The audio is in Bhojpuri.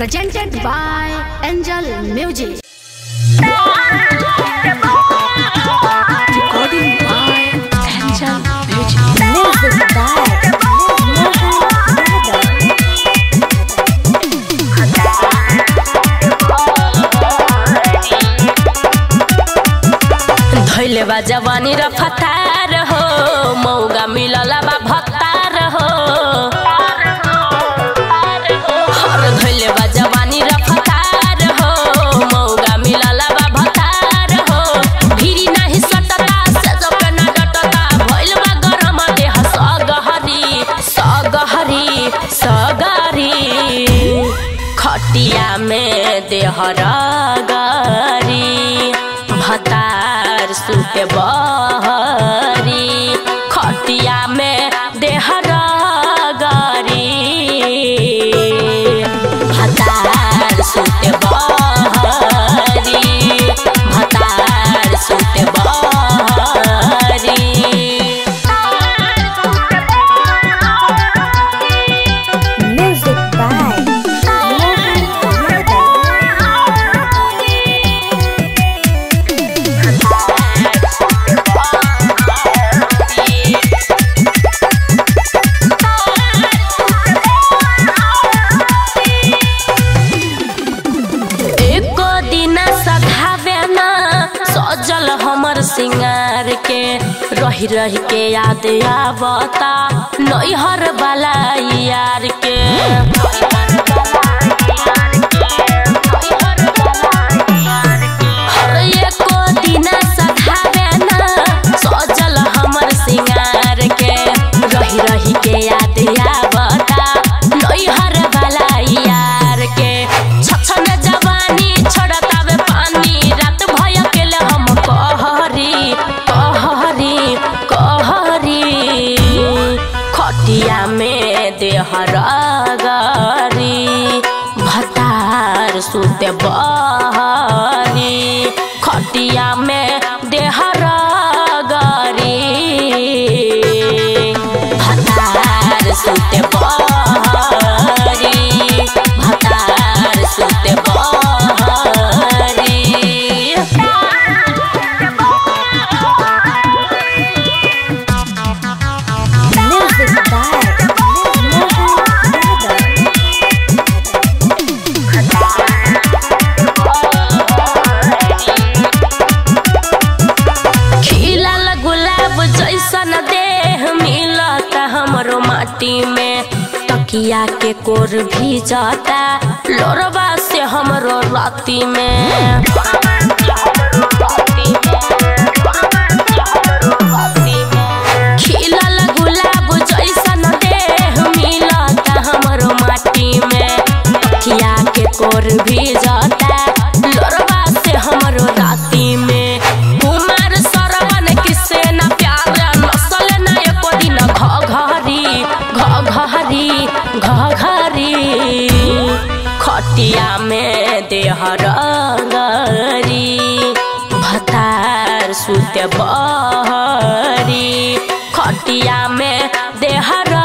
presented by Angel Music. Recording by Angel Music. Music by Mohan Yadav. धैले बा जवानी र फतार हो मौगा मिलला बा भत्तार हो हर धैले बा जवानी र फतार हो मौगा मिलला बा भत्तार हो भिरी नाही सटता से जब न डटता भइल बा गरम देह सगहरी सगहरी सगरी खटिया में देह रगरी भतार सुते बहरी खटिया में देह रगरी भतार सुते बहरी भतार सुते बहरी Music by Mohan Yadav. एको दिन सधावे ना सजल हमर सिंगार के रही रही के याद आवता नैहर वाला यार के हर एको दिन सधावे ना सजल हमर सिंगार के रही रही के याद आवता नैहर वाला यार के छछन जवानी छोड़तावे पानी रात भय केले हम कहरी कहरी कहरी खटिया में देह रगरी भतार सुते बहरी खटिया में देह रगरी भतार सुते बहरी भतार सुते बहरी Music by Mohan Yadav. खिलल गुलाब जैसन देह मिलता हमरो माटी में तकिया के कोर भी जाता लोरबा से हमरो राती में खिलल गुलाब जैसन देह मिलता हमरो माटी में तकिया के कोर भी जाता लोरबा से हमरो राती में कुमार सरवन किसे न प्यार नसल न एको दिन घघरी घघरी घघरी खटिया में देह रगरी भतार सुते बहरी खटिया में देह